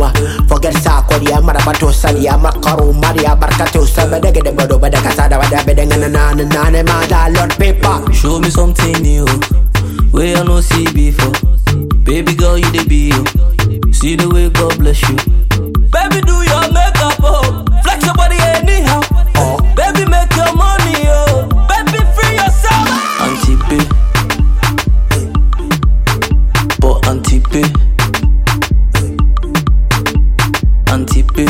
ma forget sa kori amara bato sali amakaru maria barkato sabede gede bodo bada kasada bada bede ngana nana nana ma da lord paper Show me something new, way I no see before. Baby girl, you the be you. See the way God bless you. Baby, do your makeup, oh. Flex your body anyhow. Oh. Baby, make your money, oh. Baby, free yourself. Auntie B. But Auntie B. Auntie B.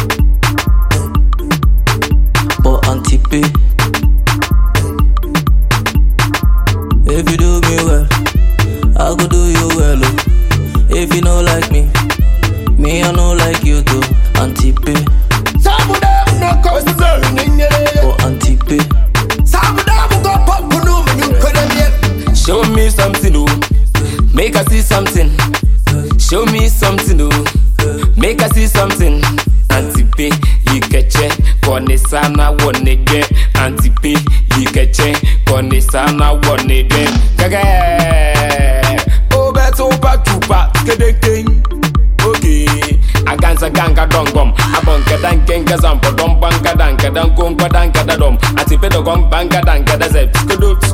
But Auntie B. If you do me well, I go do you well. Oh. If you no like me, me I no like you too. Auntie B, sabuda no ko nyere oh Auntie B, sabuda mu go pop no me you kore Show me something, oh. Make I see something. Show me something, oh. Make I see something. Antipe, ikeche, kone sana wone ge. Antipe, ikeche, kone sana wone ge. Kage, obeto pa tupa, skedekeng. Okay, aganza ganga dongom, abonka dankenga zampo dom banka danka dankon kwa danka dadom. Atipe dogom banka danka da zep, skodo